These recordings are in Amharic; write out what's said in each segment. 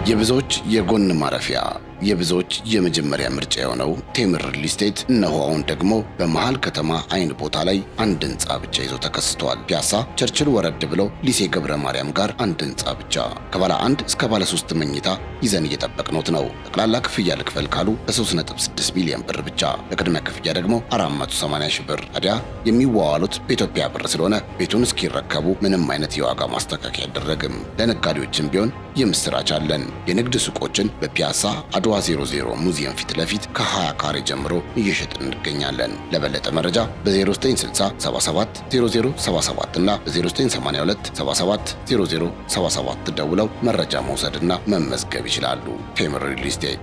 የብዙዎች የጎን ማረፊያ የብዙዎች የመጀመሪያ ምርጫ የሆነው ቴምር ሪል ስቴት እነሆ አሁን ደግሞ በመሃል ከተማ አይን ቦታ ላይ አንድ ህንፃ ብቻ ይዞ ተከስተዋል። ፒያሳ ቸርችል ወረድ ብሎ ሊሴ ገብረ ማርያም ጋር አንድ ህንፃ ብቻ ከባለ አንድ እስከ ባለ ሶስት መኝታ ይዘን እየጠበቅኖት ነው። ጠቅላላ ክፍያ ልክፈል ካሉ በ3.6 ሚሊዮን ብር ብቻ፣ በቅድመ ክፍያ ደግሞ 480 ሺህ ብር። ታዲያ የሚዋዋሉት በኢትዮጵያ ብር ስለሆነ ቤቱን እስኪረከቡ ምንም አይነት የዋጋ ማስተካከያ አይደረግም። ለነጋዴዎችም ቢሆን የምስራች አለን። የንግድ ሱቆችን በፒያሳ አድዋ 00 ሙዚየም ፊት ለፊት ከ20 ካሬ ጀምሮ እየሸጥን እንገኛለን። ለበለጠ መረጃ በ0960 77 0077 እና በ0982 77 0077 ደውለው መረጃ መውሰድና መመዝገብ ይችላሉ። ቴምር ሪል ስቴት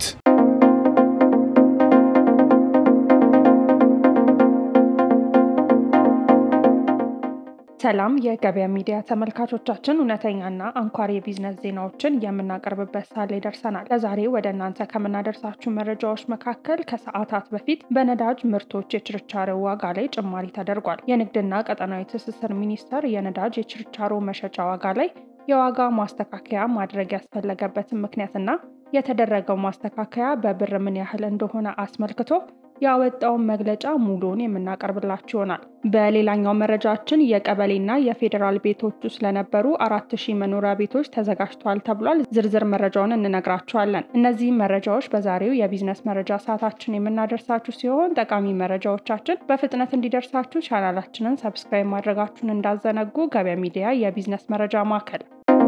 ሰላም የገበያ ሚዲያ ተመልካቾቻችን፣ እውነተኛና አንኳር የቢዝነስ ዜናዎችን የምናቀርብበት ሰዓት ላይ ደርሰናል። ለዛሬ ወደ እናንተ ከምናደርሳችሁ መረጃዎች መካከል ከሰዓታት በፊት በነዳጅ ምርቶች የችርቻሮ ዋጋ ላይ ጭማሪ ተደርጓል። የንግድና ቀጠናዊ ትስስር ሚኒስቴር የነዳጅ የችርቻሮ መሸጫ ዋጋ ላይ የዋጋ ማስተካከያ ማድረግ ያስፈለገበትን ምክንያትና የተደረገው ማስተካከያ በብር ምን ያህል እንደሆነ አስመልክቶ ያወጣውን መግለጫ ሙሉውን የምናቀርብላችሁ ይሆናል። በሌላኛው መረጃችን የቀበሌና የፌዴራል ቤቶች ውስጥ ለነበሩ አራት ሺህ መኖሪያ ቤቶች ተዘጋጅተዋል ተብሏል። ዝርዝር መረጃውን እንነግራችኋለን። እነዚህ መረጃዎች በዛሬው የቢዝነስ መረጃ ሰዓታችን የምናደርሳችሁ ሲሆን ጠቃሚ መረጃዎቻችን በፍጥነት እንዲደርሳችሁ ቻናላችንን ሰብስክራይብ ማድረጋችሁን እንዳዘነጉ። ገበያ ሚዲያ የቢዝነስ መረጃ ማዕከል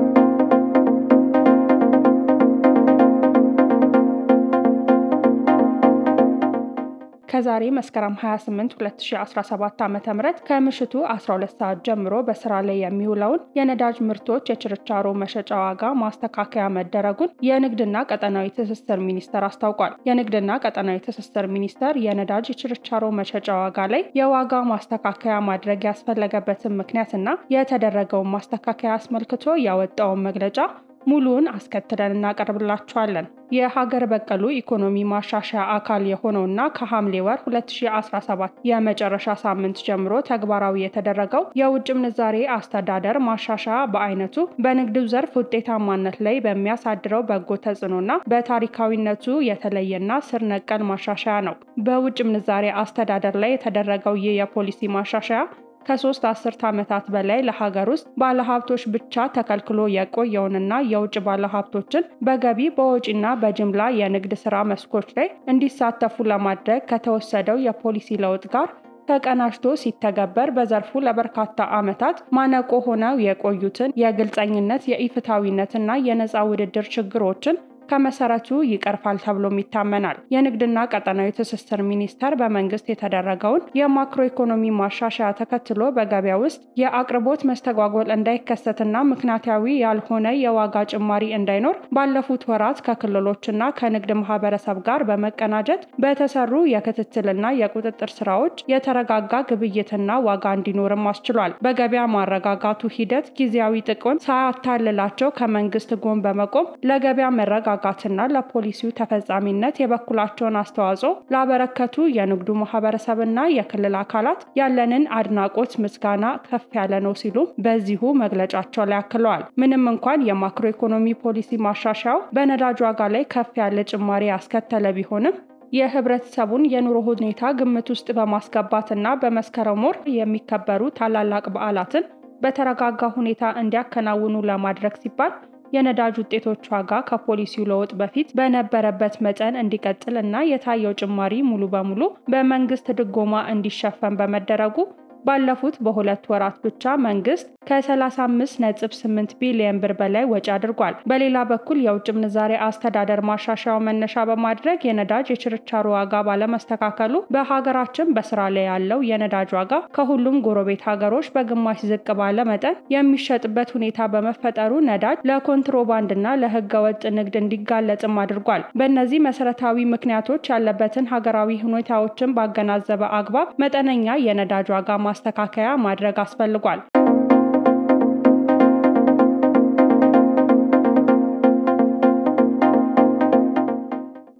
ከዛሬ መስከረም 28 2017 ዓ ም ከምሽቱ 12 ሰዓት ጀምሮ በስራ ላይ የሚውለውን የነዳጅ ምርቶች የችርቻሮ መሸጫ ዋጋ ማስተካከያ መደረጉን የንግድና ቀጠናዊ ትስስር ሚኒስቴር አስታውቋል። የንግድና ቀጠናዊ ትስስር ሚኒስቴር የነዳጅ የችርቻሮ መሸጫ ዋጋ ላይ የዋጋ ማስተካከያ ማድረግ ያስፈለገበትን ምክንያትና የተደረገውን ማስተካከያ አስመልክቶ ያወጣውን መግለጫ ሙሉውን አስከትለን እናቀርብላችኋለን። የሀገር በቀሉ ኢኮኖሚ ማሻሻያ አካል የሆነውና ከሐምሌ ወር 2017 የመጨረሻ ሳምንት ጀምሮ ተግባራዊ የተደረገው የውጭ ምንዛሬ አስተዳደር ማሻሻያ በአይነቱ በንግዱ ዘርፍ ውጤታማነት ላይ በሚያሳድረው በጎ ተጽዕኖና በታሪካዊነቱ የተለየና ስር ነቀል ማሻሻያ ነው። በውጭ ምንዛሬ አስተዳደር ላይ የተደረገው ይህ የፖሊሲ ማሻሻያ ከሶስት አስርት ዓመታት በላይ ለሀገር ውስጥ ባለሀብቶች ብቻ ተከልክሎ የቆየውንና የውጭ ባለሀብቶችን በገቢ በወጪና በጅምላ የንግድ ስራ መስኮች ላይ እንዲሳተፉ ለማድረግ ከተወሰደው የፖሊሲ ለውጥ ጋር ተቀናጅቶ ሲተገበር በዘርፉ ለበርካታ ዓመታት ማነቆ ሆነው የቆዩትን የግልጸኝነት፣ የኢፍታዊነትና የነፃ ውድድር ችግሮችን ከመሰረቱ ይቀርፋል ተብሎም ይታመናል። የንግድና ቀጠናዊ ትስስር ሚኒስቴር በመንግስት የተደረገውን የማክሮ ኢኮኖሚ ማሻሻያ ተከትሎ በገበያ ውስጥ የአቅርቦት መስተጓጎል እንዳይከሰትና ምክንያታዊ ያልሆነ የዋጋ ጭማሪ እንዳይኖር ባለፉት ወራት ከክልሎችና ከንግድ ማህበረሰብ ጋር በመቀናጀት በተሰሩ የክትትልና የቁጥጥር ስራዎች የተረጋጋ ግብይትና ዋጋ እንዲኖርም አስችሏል። በገበያ ማረጋጋቱ ሂደት ጊዜያዊ ጥቅም ሳያታልላቸው ከመንግስት ጎን በመቆም ለገበያ መረጋ ጋትና ለፖሊሲው ተፈጻሚነት የበኩላቸውን አስተዋጽኦ ላበረከቱ የንግዱ ማህበረሰብና የክልል አካላት ያለንን አድናቆት ምስጋና ከፍ ያለ ነው ሲሉ በዚሁ መግለጫቸው ላይ አክለዋል። ምንም እንኳን የማክሮ ኢኮኖሚ ፖሊሲ ማሻሻያው በነዳጅ ዋጋ ላይ ከፍ ያለ ጭማሪ ያስከተለ ቢሆንም የህብረተሰቡን የኑሮ ሁኔታ ግምት ውስጥ በማስገባትና በመስከረም ወር የሚከበሩ ታላላቅ በዓላትን በተረጋጋ ሁኔታ እንዲያከናውኑ ለማድረግ ሲባል የነዳጅ ውጤቶች ዋጋ ከፖሊሲው ለውጥ በፊት በነበረበት መጠን እንዲቀጥል እና የታየው ጭማሪ ሙሉ በሙሉ በመንግስት ድጎማ እንዲሸፈን በመደረጉ ባለፉት በሁለት ወራት ብቻ መንግስት ከ35.8 ቢሊዮን ብር በላይ ወጪ አድርጓል። በሌላ በኩል የውጭ ምንዛሬ አስተዳደር ማሻሻያው መነሻ በማድረግ የነዳጅ የችርቻሮ ዋጋ ባለመስተካከሉ በሀገራችን በስራ ላይ ያለው የነዳጅ ዋጋ ከሁሉም ጎረቤት ሀገሮች በግማሽ ዝቅ ባለ መጠን የሚሸጥበት ሁኔታ በመፈጠሩ ነዳጅ ለኮንትሮባንድና ለህገ ወጥ ንግድ እንዲጋለጥም አድርጓል። በእነዚህ መሰረታዊ ምክንያቶች ያለበትን ሀገራዊ ሁኔታዎችን ባገናዘበ አግባብ መጠነኛ የነዳጅ ዋጋ ማስተካከያ ማድረግ አስፈልጓል።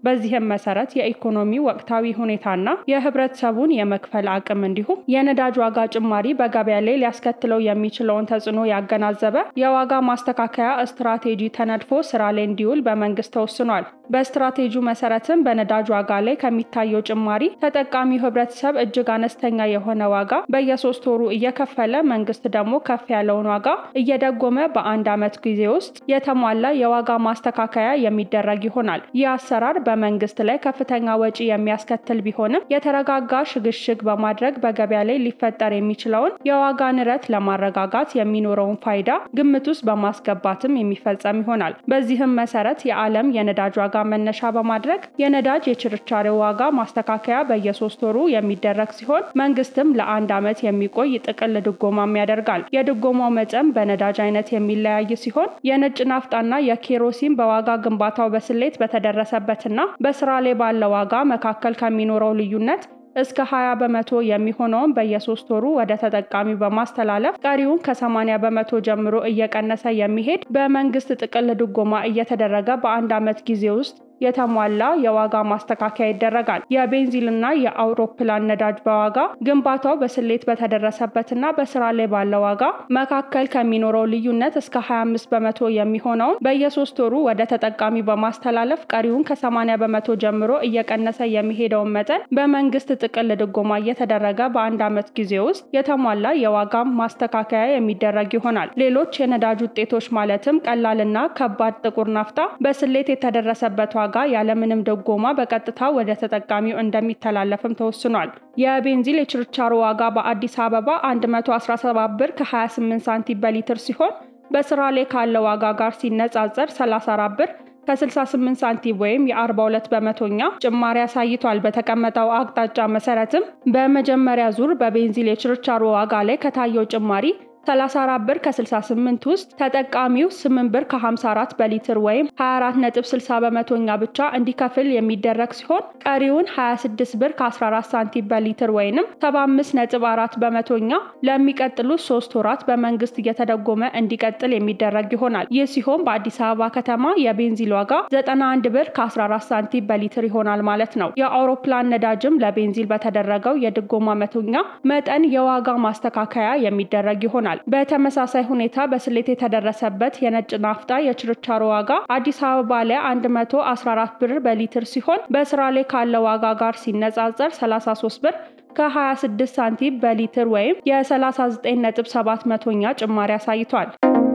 በዚህም መሰረት የኢኮኖሚ ወቅታዊ ሁኔታና የህብረተሰቡን የመክፈል አቅም እንዲሁም የነዳጅ ዋጋ ጭማሪ በገበያ ላይ ሊያስከትለው የሚችለውን ተጽዕኖ ያገናዘበ የዋጋ ማስተካከያ ስትራቴጂ ተነድፎ ስራ ላይ እንዲውል በመንግስት ተወስኗል። በስትራቴጂው መሰረትም በነዳጅ ዋጋ ላይ ከሚታየው ጭማሪ ተጠቃሚው ህብረተሰብ እጅግ አነስተኛ የሆነ ዋጋ በየሶስት ወሩ እየከፈለ መንግስት ደግሞ ከፍ ያለውን ዋጋ እየደጎመ በአንድ ዓመት ጊዜ ውስጥ የተሟላ የዋጋ ማስተካከያ የሚደረግ ይሆናል። ይህ አሰራር በመንግስት ላይ ከፍተኛ ወጪ የሚያስከትል ቢሆንም የተረጋጋ ሽግሽግ በማድረግ በገበያ ላይ ሊፈጠር የሚችለውን የዋጋ ንረት ለማረጋጋት የሚኖረውን ፋይዳ ግምት ውስጥ በማስገባትም የሚፈጸም ይሆናል። በዚህም መሰረት የዓለም የነዳጅ ዋጋ መነሻ በማድረግ የነዳጅ የችርቻሬ ዋጋ ማስተካከያ በየሶስት ወሩ የሚደረግ ሲሆን መንግስትም ለአንድ ዓመት የሚቆይ ጥቅል ድጎማም ያደርጋል። የድጎማው መጠን በነዳጅ አይነት የሚለያይ ሲሆን የነጭ ናፍጣና የኬሮሲን በዋጋ ግንባታው በስሌት በተደረሰበትና በስራ ላይ ባለው ዋጋ መካከል ከሚኖረው ልዩነት እስከ 20 በመቶ የሚሆነውን በየሶስት ወሩ ወደ ተጠቃሚው በማስተላለፍ ቀሪውን ከ80 በመቶ ጀምሮ እየቀነሰ የሚሄድ በመንግስት ጥቅል ድጎማ እየተደረገ በአንድ ዓመት ጊዜ ውስጥ የተሟላ የዋጋ ማስተካከያ ይደረጋል። የቤንዚልና የአውሮፕላን ነዳጅ በዋጋ ግንባታው በስሌት በተደረሰበትና በስራ ላይ ባለው ዋጋ መካከል ከሚኖረው ልዩነት እስከ 25 በመቶ የሚሆነውን በየሶስት ወሩ ወደ ተጠቃሚ በማስተላለፍ ቀሪውን ከ80 በመቶ ጀምሮ እየቀነሰ የሚሄደውን መጠን በመንግስት ጥቅል ድጎማ እየተደረገ በአንድ ዓመት ጊዜ ውስጥ የተሟላ የዋጋ ማስተካከያ የሚደረግ ይሆናል። ሌሎች የነዳጅ ውጤቶች ማለትም ቀላልና ከባድ ጥቁር ናፍጣ በስሌት የተደረሰበት ዋጋ ያለምንም ድጎማ በቀጥታ ወደ ተጠቃሚው እንደሚተላለፍም ተወስኗል። የቤንዚል የችርቻሮ ዋጋ በአዲስ አበባ 117 ብር ከ28 ሳንቲም በሊትር ሲሆን በስራ ላይ ካለ ዋጋ ጋር ሲነጻጸር 34 ብር ከ68 ሳንቲም ወይም የ42 በመቶኛ ጭማሪ አሳይቷል። በተቀመጠው አቅጣጫ መሰረትም በመጀመሪያ ዙር በቤንዚል የችርቻሮ ዋጋ ላይ ከታየው ጭማሪ 34 ብር ከ68 ውስጥ ተጠቃሚው 8 ብር ከ54 በሊትር ወይም 24.60 በመቶኛ ብቻ እንዲከፍል የሚደረግ ሲሆን ቀሪውን 26 ብር ከ14 ሳንቲም በሊትር ወይም 75.4 በመቶኛ ለሚቀጥሉት ሶስት ወራት በመንግስት እየተደጎመ እንዲቀጥል የሚደረግ ይሆናል። ይህ ሲሆን በአዲስ አበባ ከተማ የቤንዚል ዋጋ 91 ብር ከ14 ሳንቲም በሊትር ይሆናል ማለት ነው። የአውሮፕላን ነዳጅም ለቤንዚል በተደረገው የድጎማ መቶኛ መጠን የዋጋ ማስተካከያ የሚደረግ ይሆናል። በተመሳሳይ ሁኔታ በስሌት የተደረሰበት የነጭ ናፍጣ የችርቻሮ ዋጋ አዲስ አበባ ላይ 114 ብር በሊትር ሲሆን በስራ ላይ ካለ ዋጋ ጋር ሲነጻጸር 33 ብር ከ26 ሳንቲም በሊትር ወይም የ39.7 መቶኛ ጭማሪ አሳይቷል።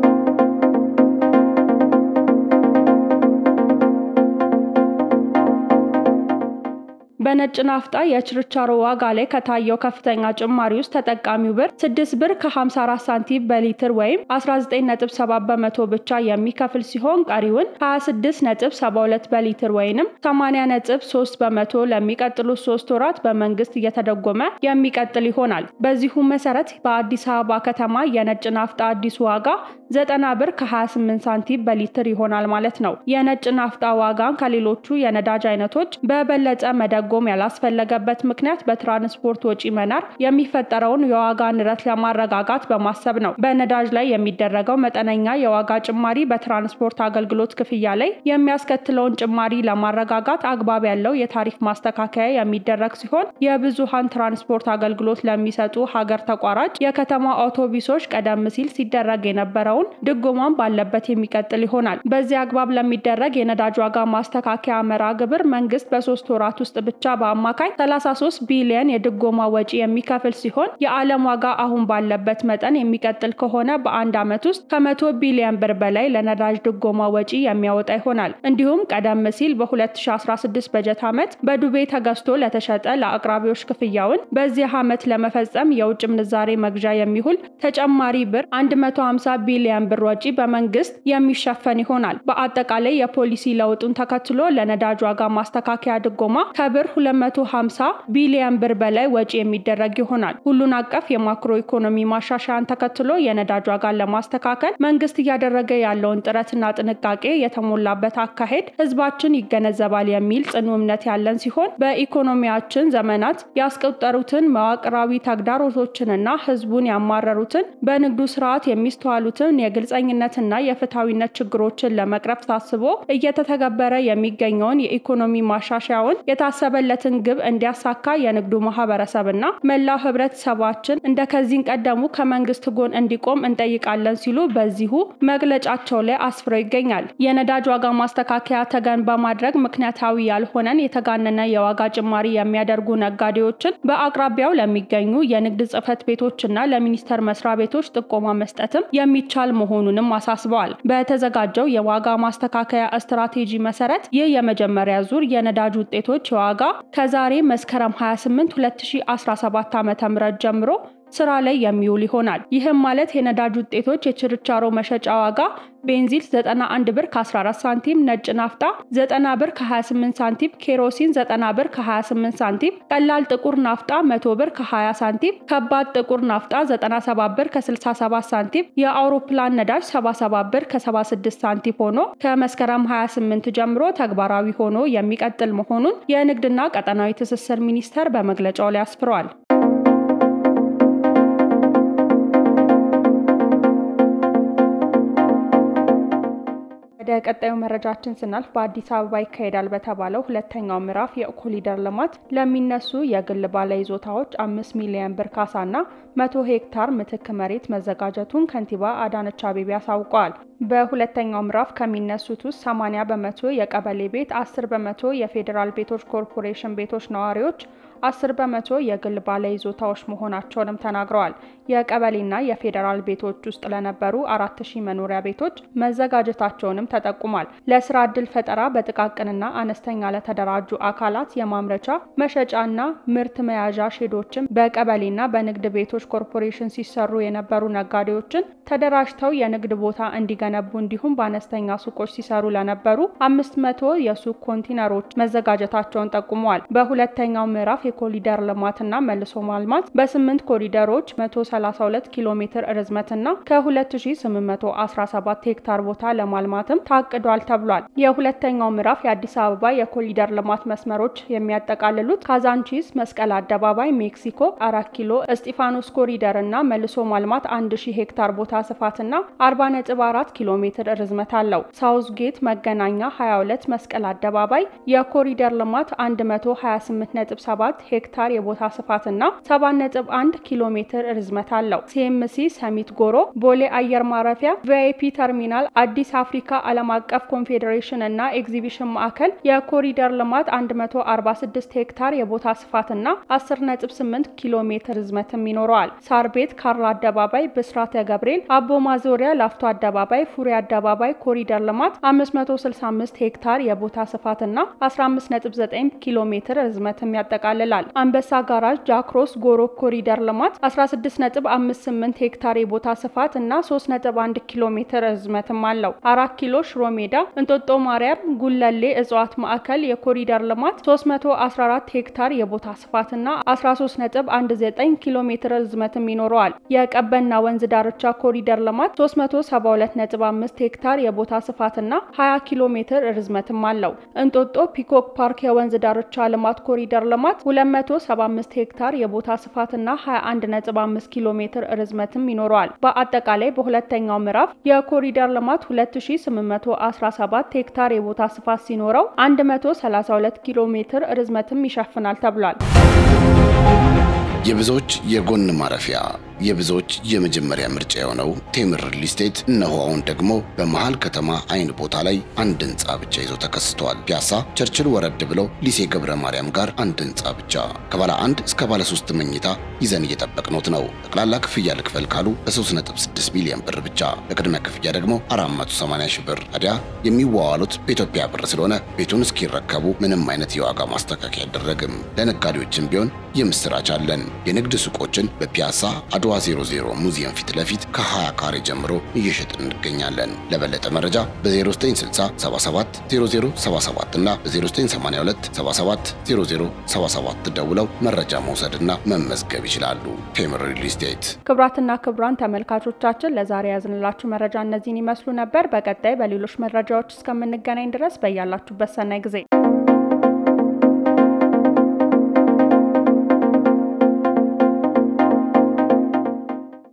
በነጭ ናፍጣ የችርቻሮ ዋጋ ላይ ከታየው ከፍተኛ ጭማሪ ውስጥ ተጠቃሚው ብር 6 ብር ከ54 ሳንቲም በሊትር ወይም 19.7 በመቶ ብቻ የሚከፍል ሲሆን ቀሪውን 26.72 በሊትር ወይም 80.3 በመቶ ለሚቀጥሉት ሶስት ወራት በመንግስት እየተደጎመ የሚቀጥል ይሆናል። በዚሁ መሰረት በአዲስ አበባ ከተማ የነጭ ናፍጣ አዲሱ ዋጋ 90 ብር ከ28 ሳንቲም በሊትር ይሆናል ማለት ነው። የነጭ ናፍጣ ዋጋን ከሌሎቹ የነዳጅ አይነቶች በበለጠ መደጎም ያላስፈለገበት ምክንያት በትራንስፖርት ወጪ መናር የሚፈጠረውን የዋጋ ንረት ለማረጋጋት በማሰብ ነው። በነዳጅ ላይ የሚደረገው መጠነኛ የዋጋ ጭማሪ በትራንስፖርት አገልግሎት ክፍያ ላይ የሚያስከትለውን ጭማሪ ለማረጋጋት አግባብ ያለው የታሪፍ ማስተካከያ የሚደረግ ሲሆን የብዙሃን ትራንስፖርት አገልግሎት ለሚሰጡ ሀገር ተቋራጭ የከተማ አውቶቡሶች ቀደም ሲል ሲደረግ የነበረውን ድጎማን ባለበት የሚቀጥል ይሆናል። በዚህ አግባብ ለሚደረግ የነዳጅ ዋጋ ማስተካከያ መርሃ ግብር መንግስት በሶስት ወራት ውስጥ ብቻ በአማካይ 33 ቢሊዮን የድጎማ ወጪ የሚከፍል ሲሆን የዓለም ዋጋ አሁን ባለበት መጠን የሚቀጥል ከሆነ በአንድ ዓመት ውስጥ ከመቶ ቢሊዮን ብር በላይ ለነዳጅ ድጎማ ወጪ የሚያወጣ ይሆናል። እንዲሁም ቀደም ሲል በ2016 በጀት ዓመት በዱቤ ተገዝቶ ለተሸጠ ለአቅራቢዎች ክፍያውን በዚህ ዓመት ለመፈጸም የውጭ ምንዛሬ መግዣ የሚውል ተጨማሪ ብር 150 ቢሊዮን ብር ወጪ በመንግስት የሚሸፈን ይሆናል። በአጠቃላይ የፖሊሲ ለውጡን ተከትሎ ለነዳጅ ዋጋ ማስተካከያ ድጎማ ከብር ከ250 ቢሊዮን ብር በላይ ወጪ የሚደረግ ይሆናል። ሁሉን አቀፍ የማክሮ ኢኮኖሚ ማሻሻያን ተከትሎ የነዳጅ ዋጋን ለማስተካከል መንግስት እያደረገ ያለውን ጥረትና ጥንቃቄ የተሞላበት አካሄድ ህዝባችን ይገነዘባል የሚል ጽኑ እምነት ያለን ሲሆን በኢኮኖሚያችን ዘመናት ያስቆጠሩትን መዋቅራዊ ተግዳሮቶችንና ህዝቡን ያማረሩትን በንግዱ ስርዓት የሚስተዋሉትን የግልጸኝነትና የፍትሐዊነት ችግሮችን ለመቅረፍ ታስቦ እየተተገበረ የሚገኘውን የኢኮኖሚ ማሻሻያውን የታሰበለትን ግብ እንዲያሳካ የንግዱ ማህበረሰብና መላው ህብረተሰባችን እንደ ከዚህ ቀደሙ ከመንግስት ጎን እንዲቆም እንጠይቃለን ሲሉ በዚሁ መግለጫቸው ላይ አስፍረው ይገኛል። የነዳጅ ዋጋ ማስተካከያ ተገን በማድረግ ምክንያታዊ ያልሆነን የተጋነነ የዋጋ ጭማሪ የሚያደርጉ ነጋዴዎችን በአቅራቢያው ለሚገኙ የንግድ ጽህፈት ቤቶችና ለሚኒስቴር መስሪያ ቤቶች ጥቆማ መስጠትም የሚቻል መሆኑንም አሳስበዋል። በተዘጋጀው የዋጋ ማስተካከያ ስትራቴጂ መሰረት ይህ የመጀመሪያ ዙር የነዳጅ ውጤቶች ዋጋ ከዛሬ መስከረም 28 2017 ዓ.ም ጀምሮ ስራ ላይ የሚውል ይሆናል። ይህም ማለት የነዳጅ ውጤቶች የችርቻሮ መሸጫ ዋጋ ቤንዚል 91 ብር ከ14 ሳንቲም፣ ነጭ ናፍጣ 90 ብር ከ28 ሳንቲም፣ ኬሮሲን 90 ብር ከ28 ሳንቲም፣ ቀላል ጥቁር ናፍጣ 100 ብር ከ20 ሳንቲም፣ ከባድ ጥቁር ናፍጣ 97 ብር ከ67 ሳንቲም፣ የአውሮፕላን ነዳጅ 77 ብር ከ76 ሳንቲም ሆኖ ከመስከረም 28 ጀምሮ ተግባራዊ ሆኖ የሚቀጥል መሆኑን የንግድና ቀጠናዊ ትስስር ሚኒስቴር በመግለጫው ላይ አስፍሯል። ወደ ቀጣዩ መረጃችን ስናልፍ በአዲስ አበባ ይካሄዳል በተባለው ሁለተኛው ምዕራፍ የኮሪደር ልማት ለሚነሱ የግል ባለይዞታዎች አምስት ሚሊዮን ብር ካሳና መቶ ሄክታር ምትክ መሬት መዘጋጀቱን ከንቲባ አዳነች አቤቤ አሳውቀዋል። በሁለተኛው ምዕራፍ ከሚነሱት ውስጥ 80 በመቶ የቀበሌ ቤት፣ 10 በመቶ የፌዴራል ቤቶች ኮርፖሬሽን ቤቶች ነዋሪዎች፣ 10 በመቶ የግል ባለይዞታዎች መሆናቸውንም ተናግረዋል። የቀበሌና የፌዴራል ቤቶች ውስጥ ለነበሩ 4000 መኖሪያ ቤቶች መዘጋጀታቸውንም ተጠቁሟል። ለስራ ዕድል ፈጠራ በጥቃቅንና አነስተኛ ለተደራጁ አካላት የማምረቻ መሸጫና ምርት መያዣ ሼዶችን በቀበሌና በንግድ ቤቶች ኮርፖሬሽን ሲሰሩ የነበሩ ነጋዴዎችን ተደራጅተው የንግድ ቦታ እንዲገነቡ እንዲሁም በአነስተኛ ሱቆች ሲሰሩ ለነበሩ አምስት መቶ የሱቅ ኮንቲነሮች መዘጋጀታቸውን ጠቁመዋል። በሁለተኛው ምዕራፍ የኮሪደር ልማትና መልሶ ማልማት በስምንት ኮሪደሮች 132 ኪሎ ሜትር ርዝመትና ከ2817 ሄክታር ቦታ ለማልማትም ታቅዷል ተብሏል። የሁለተኛው ምዕራፍ የአዲስ አበባ የኮሪደር ልማት መስመሮች የሚያጠቃልሉት ካዛንቺስ፣ መስቀል አደባባይ፣ ሜክሲኮ፣ አራት ኪሎ፣ እስጢፋኖስ ኮሪደር እና መልሶ ማልማት 1000 ሄክታር ቦታ ስፋትና 40.4 ኪሎ ሜትር ርዝመት አለው። ሳውዝ ጌት፣ መገናኛ 22፣ መስቀል አደባባይ የኮሪደር ልማት 128.7 ሄክታር የቦታ ስፋትና 7.1 ኪሎ ሜትር ርዝመት አለው። ሲኤምሲ፣ ሰሚት ጎሮ፣ ቦሌ አየር ማረፊያ፣ ቪአይፒ ተርሚናል፣ አዲስ አፍሪካ ዓለም አቀፍ ኮንፌዴሬሽን እና ኤግዚቢሽን ማዕከል የኮሪደር ልማት 146 ሄክታር የቦታ ስፋትና 10.8 ኪሎ ሜትር ርዝመትም ይኖረዋል። ሳር ቤት፣ ካራ አደባባይ፣ ብስራተ ገብርኤል፣ አቦ ማዞሪያ፣ ላፍቶ አደባባይ፣ ፉሪ አደባባይ ኮሪደር ልማት 565 ሄክታር የቦታ ስፋትና 15.9 ኪሎ ሜትር ርዝመትም ያጠቃልላል። አንበሳ ጋራጅ፣ ጃክሮስ፣ ጎሮ ኮሪደር ልማት 16.58 ሄክታር የቦታ ስፋት እና 3.1 ኪሎ ሜትር ርዝመትም አለው። አራት ኪሎ ሽሮ ሜዳ፣ እንጦጦ ማርያም፣ ጉለሌ እጽዋት ማዕከል የኮሪደር ልማት 314 ሄክታር የቦታ ስፋትና 13.19 ኪሎ ሜትር ርዝመትም ይኖረዋል። የቀበና ወንዝ ዳርቻ ኮሪደር ልማት 372.5 ሄክታር የቦታ ስፋትና 20 ኪሎ ሜትር ርዝመትም አለው። እንጦጦ ፒኮክ ፓርክ የወንዝ ዳርቻ ልማት ኮሪደር ልማት 275 ሄክታር የቦታ ስፋትና 21.5 ኪሎ ሜትር ርዝመትም ይኖረዋል። በአጠቃላይ በሁለተኛው ምዕራፍ የኮሪደር ልማት 2817 ሄክታር የቦታ ስፋት ሲኖረው 132 ኪሎ ሜትር ርዝመትም ይሸፍናል ተብሏል። የብዙዎች የጎን ማረፊያ የብዙዎች የመጀመሪያ ምርጫ የሆነው ቴምር ሪል ስቴት እነሆ አሁን ደግሞ በመሃል ከተማ አይን ቦታ ላይ አንድ ህንፃ ብቻ ይዞ ተከስተዋል። ፒያሳ ቸርችል ወረድ ብለው ሊሴ ገብረ ማርያም ጋር አንድ ህንፃ ብቻ ከባለ አንድ እስከ ባለ ሶስት መኝታ ይዘን እየጠበቅኖት ነው። ጠቅላላ ክፍያ ልክፈል ካሉ በ3.6 ሚሊዮን ብር ብቻ፣ በቅድመ ክፍያ ደግሞ 480 ሺህ ብር። ታዲያ የሚዋዋሉት በኢትዮጵያ ብር ስለሆነ ቤቱን እስኪረከቡ ምንም አይነት የዋጋ ማስተካከያ አይደረግም። ለነጋዴዎችም ቢሆን የምስራች አለን። የንግድ ሱቆችን በፒያሳ አድዋ 00 ሙዚየም ፊት ለፊት ከ20 ካሬ ጀምሮ እየሸጥን እንገኛለን። ለበለጠ መረጃ በ0960 77 0077 እና በ0982 77 0077 ደውለው መረጃ መውሰድና መመዝገብ ይችላሉ። ቴምር ሪል ስቴት። ክቡራትና ክቡራን ተመልካቾቻችን ለዛሬ ያዝንላችሁ መረጃ እነዚህን ይመስሉ ነበር። በቀጣይ በሌሎች መረጃዎች እስከምንገናኝ ድረስ በያላችሁበት ሰናይ ጊዜ